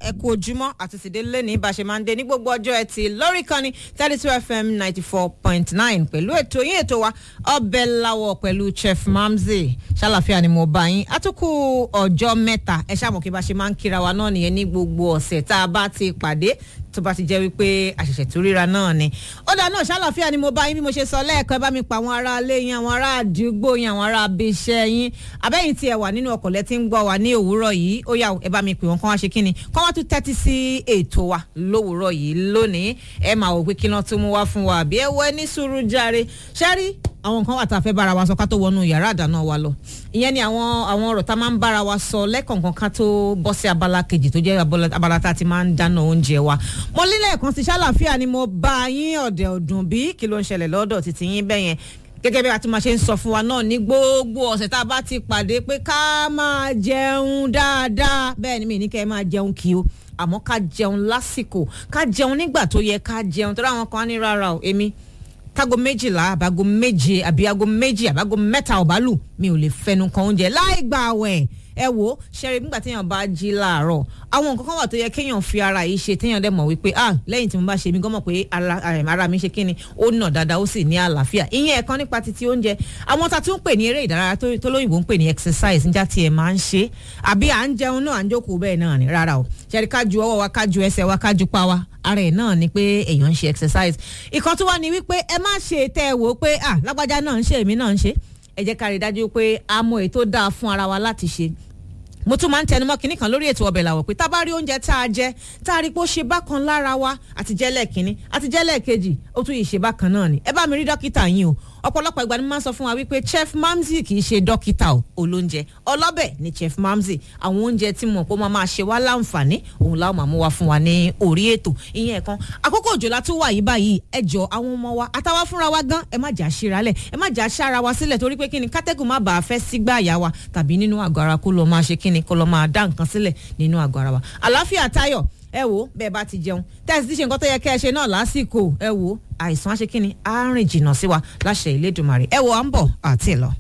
ẹ kú ojúmọ́ àti tìdé lẹ́ni bá a ṣe máa ń dé ní gbogbo ọjọ́ ẹtì lórí kan ní thirty two fm ninety four point nine pẹ̀lú ètò yín ètò wa ọbẹ̀ lawọ̀ pẹ̀lú chef mamzi ṣàlàfíà ni mo bá yín àtúkù ọjọ́ mẹ́ta ẹ ṣàmọ̀ kí bá a ṣe máa ń kíra wa náà nìyẹn ní gbogbo ọ̀sẹ̀ tá a bá ti pàdé tó bá ti jẹ́ wípé àṣẹ̀ṣẹ̀ tó ríra náà ni. ó dáa náà ṣàlàfíà ni mo bá yín bí mo ṣe sọ lẹ́ẹ̀kan ẹ bá mi pa àwọn ará ilé yín àwọn ará àdúgbò yín àwọn ará abiṣẹ́ yín abẹ́yìn tí ẹ wà nínú ọkọ̀ lẹ́tí ń gbọ́ wa ní òwúrọ̀ yìí ó yá ẹ bá mi pè wọ́n kán wá ṣe kí ni kán wá tún tẹ́tí sí ètò wa lówùúrọ̀ yìí lónìí ẹ máa wò pé kí náà tún mú wá fún wa àbí ẹ wọ ẹ ní sùúrù jàre ṣẹ́rí àwọn nǹkan wà tá a fẹ́ bára wa sọ ká tó wọnú yàrá àdáná wa lọ ìyẹn ni àwọn àwọn ọ̀rọ̀ tá a máa ń bára wa sọ lẹ́kọ̀ọ̀kan ká tó bọ́ sí abala kejì tó jẹ́ abala tá a ti máa ń dáná oúnjẹ wa mo lílẹ̀ kan sí ṣàlàfíà ni mo bá yín ọ̀dẹ̀ ọ̀dùn bí kí ló ń ṣẹlẹ̀ lọ́dọ̀ títí yín bẹ́yẹn gẹ́gẹ́ bí a ti máa ṣe ń sọ fún wa náà ní gbogbo ọ̀sẹ̀ tá a bá ti pàdé pé ká máa jẹun dáadáa bẹ́ẹ̀ ni mi ní kẹ́ ẹ máa jẹun kí o àmọ́ ká jẹun lásìkò ká jẹun nígbà tó yẹ ká jẹun tó dáwọn kan á ní rárá o èmi tágo méjìlá àbágo méje àbí ago méjì àbágo mẹ́ta ọ̀bálù mi ò lè fẹnu kan oúnjẹ láì gbà wẹ̀ ẹ wo ṣẹ́rí nígbà téèyàn bá jí láàárọ̀ àwọn nǹkan kan wà tó yẹ kéèyàn fi ara yìí ṣe téèyàn dẹ̀ mọ̀ wípé ah lẹ́yìn tí mo bá ṣe mí gọ́mọ̀ pé ara mi ṣe kí ni ó nà dáadáa ó sì ní àlàáfíà ìyẹn ẹ̀kan nípa titi oúnjẹ àwọn tá a tún ń pè ní eré ìdárayá tó lóyìnbó ń pè ní exercise níjà tí ẹ máa ń ṣe àbí à ń jẹun náà à ń jókòó bẹ́ẹ̀ náà ni rárá o ṣẹ́rí ká ju ọwọ́ wa ká ju ẹsẹ̀ wa ká ju pa wa ara ẹ̀ náà ni pé èèyàn ń ṣe exercise ìkan tó wá ní wípé ẹ má ṣe tẹ́ ẹ wò ó pé ah lágbájá náà ń ṣe èmi náà ń ṣe ẹ jẹ́ ká rí i dájú pé a mọ èyí tó dáa fún ara wa láti ṣe mo tún máa ń tẹnumọ́ kinní kan lórí ètò ọbẹ̀ làwọ̀ pé tá a bá rí oúnjẹ tá a jẹ tá a rí pé ó ṣe bákan lára wa àti jẹ́lẹ̀ kínní àti jẹ́lẹ̀ kejì ó tún yìí ṣe bákan náà ni ẹ bá mi rí dókítà yín o ọ̀pọ̀lọpọ̀ ìgbà ni mo máa ń sọ fún wa wípé chef mamzi kì í ṣe dókítà o olóúnjẹ ọlọ́bẹ̀ ni chef mamzi àwọn oúnjẹ tí mo kó máa máa ṣe wá láǹfààní òun láwọn máa mú wa fún wa ní orí ètò ìyẹn ẹ̀kan àkókò òjò la tún wà yìí báyìí ẹ jọ àwọn ọmọ wa àtàwa fúnra wa gan ẹ má jà ṣíralẹ̀ ẹ má jà ṣára wa sílẹ̀ torí pé kíni kátẹ́gùn má bàa fẹ́ sígbà àyà wa tàbí nínú àgọ́ ara kó lọ máa ṣe kíni kó lọ máa dá nǹkan sílẹ̀ nínú àgọ́ ara wa àlàáfíà táyọ̀ ẹ wo bẹ́ẹ̀ bá ti jẹun tẹ́sí ti ṣe nǹkan tó yẹ kẹ́ ẹ ṣe náà lásìkò ẹ wo àìsàn aṣekínni á rìn jìnnà sí wa láṣẹ ìlédùmarè ẹ wo à ń bọ̀ àti lọ.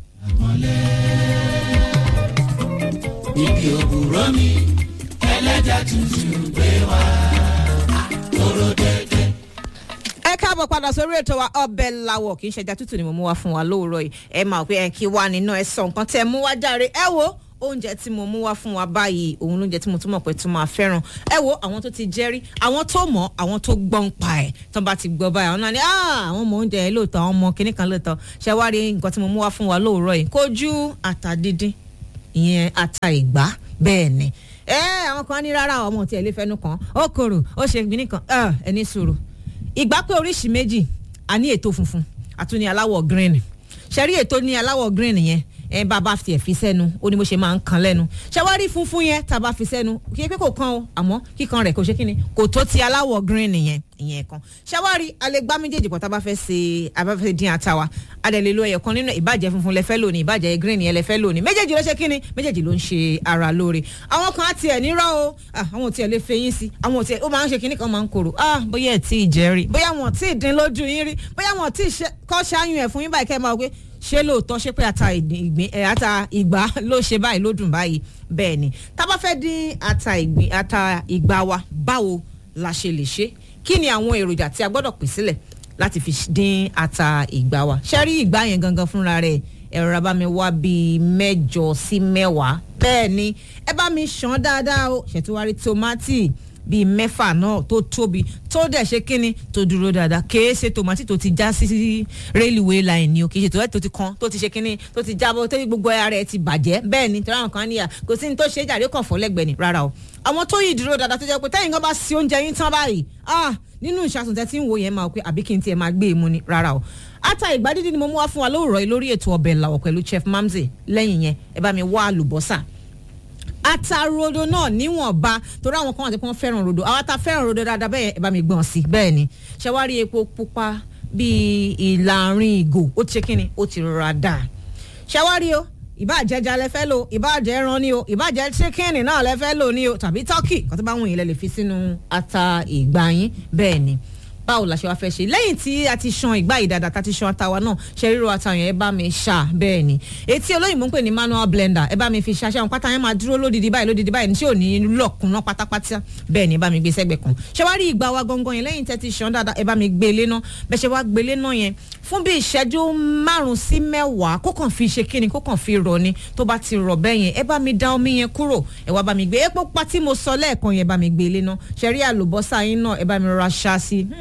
ibi òwúrọ̀ mi ẹlẹ́jà tuntun gbé wá kóró dédé. ẹ káàbọ̀ padà sórí ètò wa ọbẹ̀ lawọ̀ kì í ṣẹja tútù ni mo mú wá fún wa lóòrọ̀ yìí ẹ máa pé ẹ kí wá nínú ẹ sọ nǹkan tẹ mú wá járe ẹ wo oúnjẹ tí mo mú wá fún wa báyìí òun lóúnjẹ tí mo tún mọ̀ pé tún máa fẹ́ràn ẹ wo àwọn tó ti jẹ́rí àwọn tó mọ̀ àwọn tó gbọ́n pa ẹ̀ tó bá ti gbọ́ báyìí àwọn náà ni àwọn ọmọ oúnjẹ yẹn lóòótọ́ àwọn ọmọ kìnnì kan lóòótọ́ ṣe wá rí nǹkan tí mo mú wá fún wa lóòrọ̀ yìí kójú ata dídín ìyẹn ata ìgbá bẹ́ẹ̀ ni ẹ àwọn kan ní rárá àwọn ọmọ tí ẹ lè fẹnu kan ó korò ó ṣe gbìnì kan ẹ ní sùúrù ìgbá pé oríṣi méjì a ní ètò funfun àtúní aláwọ̀ green ṣe rí ètò ní aláwọ̀ green yẹn ẹ bá bá fi ẹ̀ fi sẹ́nu ó ní bó ṣe máa ń kan lẹ́nu ṣàwárí funfun yẹn tá a bá fi sẹ́nu kí pé kò kan o àmọ́ kíkan rẹ̀ kò ṣe kíni kò tó ti aláwọ̀ green yẹn ìyẹn kan ṣàwárí alẹ́ gbá méjèèjì pọ̀ tá a bá fẹ́ ṣe a bá fẹ́ dín ata wa a dẹ̀ lè lo ẹyọ kan nínú ìbàjẹ́ funfun lẹ́fẹ́ lónìí ìbàjẹ́ green yẹn lẹ́fẹ́ lónìí méjèèjì ló ṣe kíni méjèèjì ló ń ṣe ara lóore àwọn kan á tiẹ̀ nírọ̀ o àwọn ò tiẹ̀ lè fẹyín sí àwọn ò tiẹ̀ ó máa ń ṣe kíní kan máa ń korò ah bóyá ẹ̀ tí ì jẹ́ rí bóyá wọn tí ì dín lójú yín rí bóyá wọn tí ì kọ́ ṣááyún ẹ̀ fún yín báyìí kẹ́ ẹ máa gbé ṣé lóòótọ́ ṣé pé ata ìgbín ẹ̀ ata ìgbà ló ṣe báyìí ló dùn báyìí bẹ́ẹ̀ ni tá a bá fẹ́ dín ata ìgbín ata ìgbà wa báwo la ṣe lè ṣe kí ni àwọn èròjà tí a gbọ́dọ̀ pè sílẹ̀ láti fi dín ata ìgbà wa ṣé rí ìgbà yẹn gangan fúnra rẹ̀ ẹ̀rọ bá mi wá bíi mẹ́jọ sí mẹ́wàá bẹ́ẹ̀ ni ẹ bá mi ṣàn dáadáa o ṣètìwárí tòmátì bíi mẹ́fà náà tó tóbi tó dẹ̀ ṣe kínní tó dúró dáadáa kèé ṣe tòmátì tó ti já sí railway line ni o kì í ṣe tòmátì tó ti kan tó ti ṣe kínní tó ti jábọ́ tó gbogbo ara ẹ̀ ti bàjẹ́ bẹ́ẹ̀ ni tọ́lá nǹkan níyà kò sí ní tó ṣe jàre kàn fọ́ lẹ́gbẹ̀ẹ́ ni rárá o àwọn tó yìí dúró dáadáa tó jẹ́ pé tẹ́yìn kan bá sí oúnjẹ yín tán báyìí ah nínú ìṣàtúntò tẹ́ tí ń wo yẹn máa pé àbí kí n tiẹ̀ máa gbé e mu ni rárá o ata ìgbà dídí ni mo mú wá fún wa lóòrọ̀ yìí lórí ètò ọbẹ̀ làwọ̀ pẹ̀lú chef mamzi lẹ́yìn yẹn ẹ bá mi wá àlùbọ́sà ata rodo náà níwọ̀nba torí àwọn kan wà tí wọ́n fẹ́ràn rodo àwọn ata fẹ́ràn rodo dáadáa bẹ́ẹ̀ ẹ bá mi gbọ̀n sí bẹ́ẹ̀ ni ṣe wá rí epo pupa bíi ìlàrin ìgò ó ti ṣe kí ni ó ti rọra dà ṣe wá rí o ìbàjẹ́ ẹja lẹ fẹ́ lò ìbàjẹ́ ẹran ni o ìbàjẹ́ chicken náà lẹ fẹ́ lò ni o tàbí turkey kan tó bá wù yín lẹ lè fi sínú ata ìgbà yín bẹ́ẹ̀ ni báwo la ṣe wá fẹ́ ṣe lẹ́yìn tí a ti ṣan ìgbà ìdàdà tá a ti ṣan àtàwa náà ṣe ríro àtàyàn ẹ bá mi ṣá bẹ́ẹ̀ ni etí olóyìnbó ń pè ní manual blender ẹ bá mi fi ṣaṣẹ́ àwọn pátá yẹn máa dúró lódìdí báyìí lódìdí báyìí ní tí ò ní lọ́kùnná pátápátá bẹ́ẹ̀ ni ẹ bá mi gbé sẹ́gbẹ̀ kan ṣé wá rí ìgbà wa gangan yẹn lẹ́yìn tẹ́ ti ṣan dáadáa ẹ bá mi gbé lé náà bẹ́ẹ̀ ṣe wá gbé lé náà yẹn fún bí ìṣẹ́jú márùn-ún sí mẹ́wàá kó kàn fi ṣe kíni kó kàn fi rọ̀ ni tó bá ti rọ̀ bẹ́ẹ̀ yẹn ẹ bá mi da omi yẹn kúrò ẹ wá bá mi gbé epo pa tí mo sọ lẹ́ẹ̀kan yẹn bá mi gbé lé náà ṣe rí àlùbọ́sà yín náà ẹ bá mi rọra ṣá sí i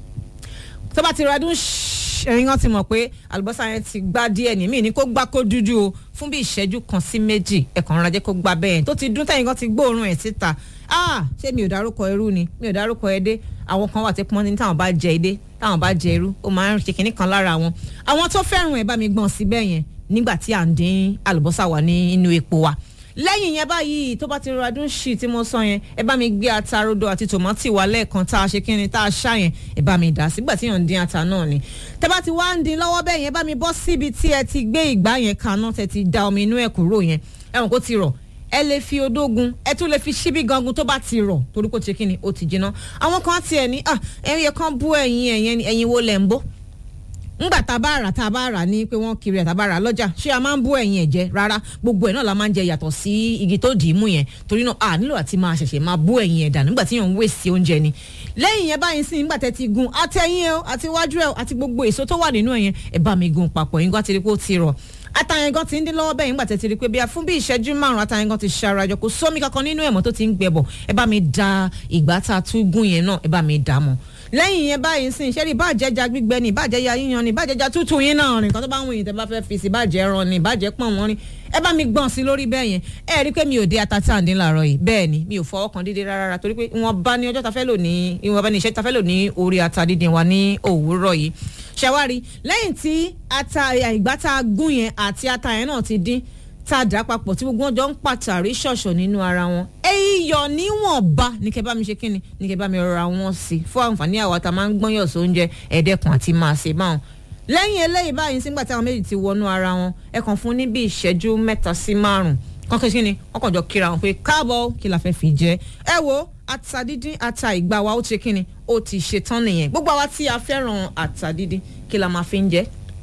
tó bá ti ra dún ẹyin kan ti mọ̀ pé àlùbọ́sà yẹn ti gbá díẹ̀ ní mí ní kó gbá kó dúdú o fún bí ìṣẹ́jú kan sí méjì ẹ̀kan rajẹ́ kó gbá bẹ́ẹ̀ tó ti dún tẹ̀yìn kan ti gbóòórùn ẹ̀ síta ah ṣé mi ò dárúkọ irú ni mi ò dárúkọ ẹdẹ àwọn kan wà tí pọ́n ní táwọn bá jẹ ẹdẹ táwọn bá jẹ irú ó máa ń ṣe kinní kan lára wọn àwọn tó fẹ́ràn ẹ̀ bá mi gbọ̀n síbẹ̀ yẹn nígbà tí à ń dín àlùbọ́sà wà ní inú epo wa lẹ́yìn yẹn báyìí tó bá ti rọra dún sí tí mo sọ yẹn ẹ bá mi gbé ata rodo àti tòmátì wá lẹ́ẹ̀kan tá a ṣe kí ni tá a ṣá yẹn ẹ bá mi dà sígbà tí yàn ń dín ata náà ni tẹ bá ti wá ń dín lọ́wọ́ bẹ́ẹ̀ yẹn bá mi bọ́ síbi tí ẹ ti gbé ìgbá yẹn kaná tẹ ti da omi inú ẹ̀ kúrò yẹn ẹ̀wọ̀n kó ti rọ̀ ẹ lè fi odógun ẹ tún lè fi ṣíbí gangun tó bá ti rọ̀ torí kò ti kí ni ó ti jiná àwọn kan tiẹ̀ ní ẹ̀yẹ kan bú ẹ̀yìn ẹ̀yìn wo lẹ̀ ń bó ngbà tá a bá rà tá a bá rà ní pé wọ́n kiri ẹ̀ tá a bá rà lọ́jà ṣé a máa ń bú ẹ̀yìn ẹ̀ jẹ rárá gbogbo ẹ̀ náà la máa ń jẹ yàtọ̀ sí igi tó dì í mú yẹn torí náà a nílò àti máa ṣẹ̀ṣẹ̀ máa bú ẹ̀yìn ẹ̀ dà nígbà tí yàn ń wèsì oúnjẹ ni lẹ́yìn yẹn báyìí sí nígbà tẹ́ ti gun àtẹ̀yìn ẹ̀ àti iwájú ẹ̀ àti gbogbo èso tó wà nínú ẹ̀ yẹn ẹ̀ bá mi gun papọ̀ yín gbá ti rí pé ó ti rọ̀ atayan gan ti ń dín lọ́wọ́ bẹ́ẹ̀ nígbà tẹ́ ti rí pé bí a fún bí ìṣẹ́jú márùn-ún atayan gan ti ṣarajọ kò sómi kankan nínú ẹ̀mọ́ tó ti ń gbẹ bọ̀ ẹ bá mi da ìgbà tá a tún gún yẹn náà ẹ bá mi dà mọ́ lẹ́yìn yẹn báyìí sìn ṣẹ́rí ìbàjẹ́jà gbígbẹ ni ìbàjẹ́jà yíyan ni ìbàjẹ́jà tútù yín náà rìn kan tó bá wù yín tẹ́ bá fẹ́ fi sí ìbàjẹ́ ẹran ni ìbàjẹ́ pọ̀n wọ́n rìn ẹ bá mi gbọ̀n sí lórí bẹ́ẹ̀ yẹn ẹ rí i pé mi ò dé ata tí à ń dín làárọ̀ yìí bẹ́ẹ̀ ni mi ò fọwọ́ kan dídé rárá torí pé ìwọ̀n bá ní ọjọ́ ta fẹ́ lò ní ìwọ̀n bá ní iṣẹ́ ta fẹ́ lò ní orí ata dídín wa ní òwúrọ̀ yìí ṣàwárí lẹ́yìn tí ata ìgbà tá a gún yẹn àti ata yẹn náà ti dín tá a dà papọ̀ tí gbogbo wọn jọ ń pàtàrí ṣọ̀ṣọ̀ nínú ara wọn. iyọ̀ níwọ̀nba ní kẹ́ bá mi ṣe kí ni ní kẹ́ bá mi rọra wọn sí fún àǹfààní àwa tá a máa ń gbọ́nyọ̀ sóúnjẹ ẹ̀ẹ́dẹ́kun àti máa ṣe báwọn. lẹ́yìn eléyìí báyìí sígbà tí àwọn méjì ti wọnú ara wọn ẹ kàn fún ní bí ìṣẹ́jú mẹ́ta sí márùn-ún kọ́kẹ́ sí ni wọ́n kàn jọ kíra wọn pé káàbọ̀ kí la fẹ́ fi jẹ ẹ wo ata dídín ata ìgbà wa ó ti kí ni ó ti ṣetán nìyẹn gbogbo àwa tí a fẹ́ràn ata dídín kí la máa fi ń jẹ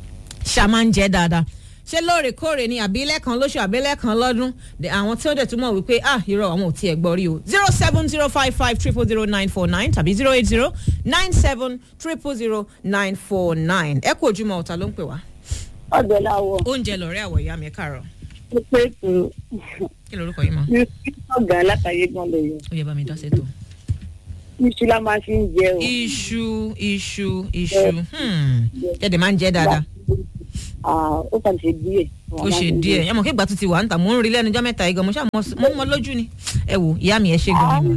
ṣá máa ń jẹ dáadáa ṣé lóòrèkóòrè ni àbí lẹ́ẹ̀kan lóṣù àbí lẹ́ẹ̀kan lọ́dún àwọn tí ó dẹ̀ túmọ̀ wípé ah irọ́ àwọn ò tiẹ̀ gbọ́ rí o zero seven zero five five triple zero nine four nine tàbí zero eight zero nine seven triple zero nine four nine ẹ kú ojúmọ́ ọ̀tá ló ń pè wá. ọbẹ̀ làwọ̀. oúnjẹ lọ̀rẹ́ àwọ̀ ìyá mi ẹ káàárọ̀. ó pé ètò kí lorúkọ yín mọ́. ọ̀gá látàyé gan lè yọ. ó yẹ bá mi dá sẹ́tò. iṣu la máa fi ń jẹ o. iṣu iṣu iṣu ẹ̀ẹ́dẹ̀ máa ń jẹ́ dáadáa ó kàn ṣe díẹ̀. ó ṣe díẹ̀ ẹ mọ̀ kí ìgbà tó ti wà ń tà mò ń rí lẹ́nu ọjọ́ mẹ́ta igan mo ṣáà mo ń mọ lójú ni ẹ wò ìyá mi ẹ ṣe gan ni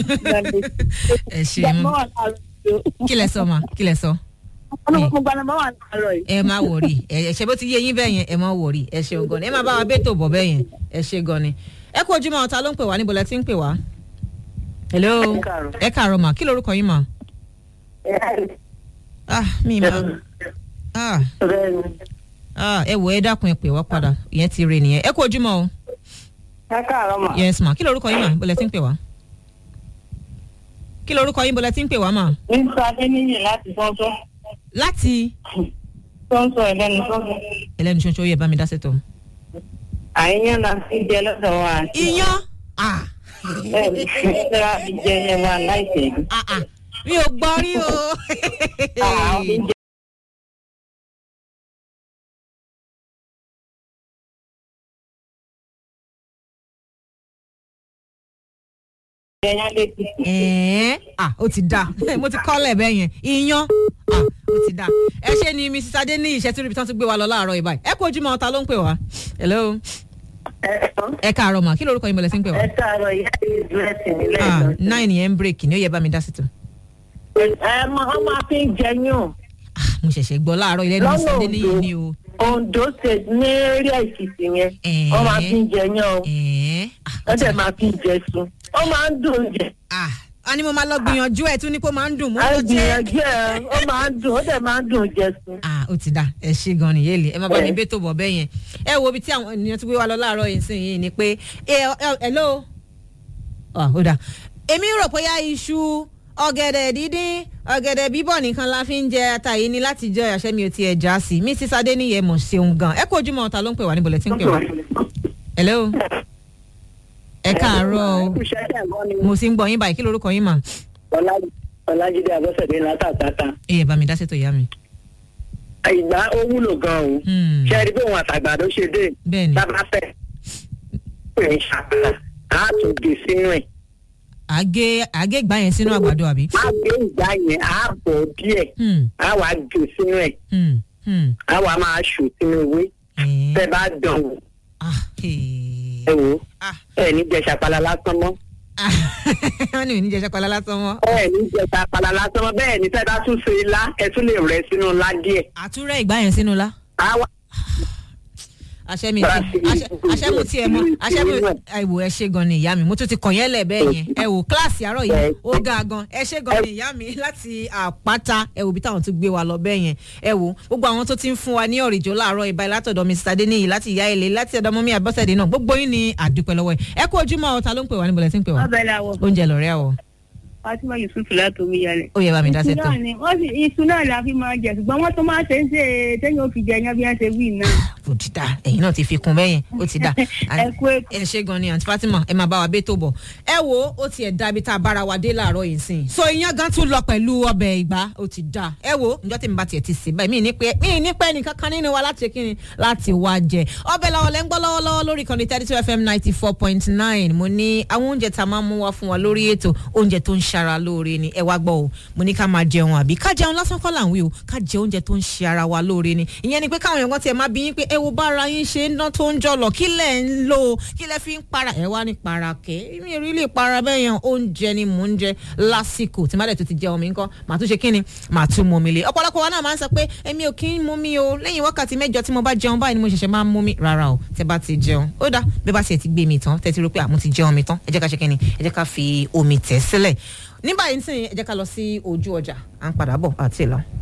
ẹ ṣe mú kí lẹ sọ ma kí lẹ sọ. mo gba nọmba wà láàárọ̀ yìí. ẹ má wòrí ẹ ṣe bó ti yé yín bẹ́ẹ̀ yẹn ẹ má wòrí ẹ ṣe gan ni ẹ má bá wa bẹ́tò bọ̀ bẹ́ẹ̀ yẹn ẹ ṣe gan ni ẹ kú ojúmọ́ ọ̀tá ló ń pè wá níbo lẹ ti ń pè wá. hello ẹ káàárọ̀ mà kí lorúkọ yín mà. ah mi ma ah ah ẹ wò ẹ dákun ẹ pè wá padà ìyẹn ti rè nìyẹn ẹ kú ojúmọ́ o. ẹ káàárọ̀ mà. yes ma kí lorúkọ yín mà bó lẹ ti ń pè wá. kí lorúkọ yín bó lẹ ti ń pè wá mà. nípa adéníyì láti sọ́nsọ́. láti. sọ́nsọ́ ẹlẹ́nu sọ́nsọ́. ẹlẹ́nu ṣoṣo yẹ bá mi dá sẹ́tọ̀. àyíyàn náà ti jẹ lọ́dọ̀ wa. iyán. ah bẹ́ẹ̀ ni ìṣẹ́ra fi jẹ ẹ wa láìpẹ́ yìí. ah ah mi ò gbọ́ rí o. àwọn fi ń jẹ ẹyán létí. ẹ̀ẹ́n ah ó ti da mo ti kọ́lẹ̀ bẹ́ẹ̀ yẹn iyán ah ó ti da ẹ ṣe ni mrs adé ní iṣẹ́ tí rìbìtán ti gbé wa lọ láàárọ̀ yìí báyìí ẹ kú ojúmọ́ ọ̀tá ló ń pè wá hello ẹ káàárọ̀ mà kí lorúkọ yín bọ̀lẹ̀ sí ń pè wá. ẹ káàárọ̀ ìyá yìí dúrẹ́sì nílẹ̀ ah ìlọsí. nine yẹn ń bírèkì ni ó yẹ bá mi dá sí tó. ẹ mọ ọ máa fi ń jẹyún ah mo ṣẹ̀ṣẹ̀ gbọ́ láàárọ̀ ilé ní Lọ́nà mrs adé ní yìí Oǹdó. ni o. Ondo state ní eré èkìtì yẹn Ẹ̀ẹ́. ọ máa fi ń jẹyún o ẹ̀ẹ́n ah ó dẹ̀ máa fi ń jẹ sun ó máa ń dùn jẹ ah a ní mo máa lọ gbìyànjú ẹ̀ tún ní kó máa ń dùn mo á lọ jẹ́ gbìyànjú ẹ ó máa ń dùn ó dẹ̀ máa ń dùn jẹ sun. ah ó ti da ẹ ṣe gan ni yéèlì ẹ má bá mi Ẹ. bẹ́tò bọ̀ bẹ́ẹ̀ yẹn ẹ wo ibi tí àwọn ènìyàn ti gbé wa lọ láàárọ̀ yìí sí yìí ni pé ẹ ẹ hello ah ó dà èmi rò pé yá iṣu ọ̀gẹ̀dẹ̀ dídín ọ̀gẹ̀dẹ̀ bíbọ̀ nìkan la fi ń jẹ ata yìí ni láti jọ àṣẹ mi ò tiẹ̀ já sí mrs adeniyi mọ̀ ṣeun gan ẹ kó ojúmọ́ ọ̀tá ló ń pè wá níbo lẹ ti ń pè wá. hello ẹ káàárọ̀ o mo sì ń gbọ́ yín báyìí kí lorúkọ yín mà. ọlájídé abọ́sẹ̀dé látàtàtà ẹ yẹ bá mi dá sétò ìyá mi. ìgbà ó wúlò gan o Hmm. ṣe é rí bí òun àtàgbàdo ṣe dé bẹ́ẹ̀ni tábà fẹ́ pè ń ṣàpàlà á tún gé sínú ẹ̀ àgé àgé ìgbà yẹn sínú àgbàdo àbí. má gbé ìgbà yẹn á bọ̀ díẹ̀ Hmm, á wàá gé sínú ẹ̀ hmm, hmm. á wàá máa ṣù sínú ewé Eh, tẹ́ bá dán wò ah, eh. ẹ wò ó Ah. ẹ ní jẹ ṣàpàlà lásán mọ́ Ah, wọ́n ní ìníjẹ ṣọkọlá lásán wọn. ẹ ní jẹ ṣàpàlà lásán mọ́ bẹ́ẹ̀ ni tẹ́ bá tún ṣe ilá ẹ tún lè rẹ sínú ilá díẹ̀ àtúrẹ́ ìgbà yẹn sínú la. á wà àṣẹ mi ti àṣẹ àṣẹ mu tiẹ̀ mọ́ àṣẹ mi ẹ wò ẹ ṣe gan ni ìyá mi mo tún ti kàn yẹn lẹ̀ bẹ́ẹ̀ yẹn ẹ wò kíláàsì àárọ̀ yìí ó ga gan ẹ ṣe gan ni ìyá mi láti àpáta ẹ wò bí táwọn tún gbé wa lọ bẹ́ẹ̀ yẹn ẹ wò gbogbo àwọn tó ti ń fún wa ní ọ̀rìjọ́ láàárọ̀ ìbá látọ̀dọ̀ mr adeniyi láti ìyá ilé láti ọ̀dọ̀ mọ́mí abọ́sẹ̀dé náà gbogbo yín ni àdúpẹ́ lọ́wọ́ ẹ ẹ kú ojúmọ́ ọ̀tá ló ń pè wá níbo lẹ ti ń pè wá ọbẹ̀ làwọ̀ oúnjẹ lọ̀rẹ́ àwọ̀ fatima yusuf láti omi yalẹ̀. ó yẹ bá mi dá iṣu sẹ́tọ̀ náà ni wọ́n sì iṣu náà la fi máa jẹ ṣùgbọ́n wọ́n tún máa ṣe ń ṣe téèyàn ò fi jẹ yan bí wọ́n ṣe wí náà. ó ti dà ẹ̀yin náà ti fi kún bẹ́yẹn ó ti dà ẹ kú ètò. ẹ ṣe gan ni àǹtí fatima ẹ máa bá wa bẹ́ẹ̀ tó bọ̀ ẹ wo ó tiẹ̀ dábí tá a bára wa dé láàárọ̀ yìí sìn so iyán gan tún lọ pẹ̀lú ọbẹ̀ ìgbà ó ti dà ẹ wo ǹjọ́ tí mi bá tiẹ̀ ti sè báyìí mi ní pé mi ní pẹ́ nìkan kan nínú wa láti ṣe kíni láti wá jẹ ọbẹ̀ làwọn lẹ́ ń gbọ́ lọ́wọ́lọ́wọ́ lórí kan ní thirty two fm ninety four point nine mo ní àwọn oúnjẹ tá a máa mú wá fún wa lórí ètò oúnjẹ tó ń ṣara lóore ni ẹ wá gbọ́ o mo ní ká máa jẹun àbí ká jẹun lásán kọ́ là ń wí o ká jẹ oúnjẹ tó ń ṣe ara wa lóore ni ìyẹn ni pé káwọn èèyàn kan tiẹ̀ máa bí yín pé ẹ wo bára yín ṣe ń dán tó ń jọlọ kí lẹ̀ ń lò ó kí lẹ̀ fi ń para ẹ wá ní para kẹ́ mi ò rí lè para bẹ́ẹ̀ yẹn oúnjẹ ni mò ń jẹ lásìkò tí má dẹ̀ tó ti jẹun mi ńkọ́ màá tún ṣe kí ni màá tún mọ mi lé ọ̀pọ̀lọpọ̀ wa náà máa ń sọ pé èmi ò kí ń mú mi o lẹ́yìn wákàtí mẹ́jọ tí mo bá jẹun báyìí ni mo ṣẹ̀ṣẹ̀ máa ń mú mi rárá o tẹ bá ti jẹun ó dá bí bá tiẹ̀ ti gbé mi tán tẹ́ ti rò pé àmú ti jẹun mi tán ẹ jẹ́ ká ṣe kí ni ẹ jẹ́ ká fi omi tẹ̀ sílẹ̀ ní báyìí nísìnyí ẹ jẹ́ ká lọ sí ojú ọjà à ń padà bọ̀ àti ìlọ.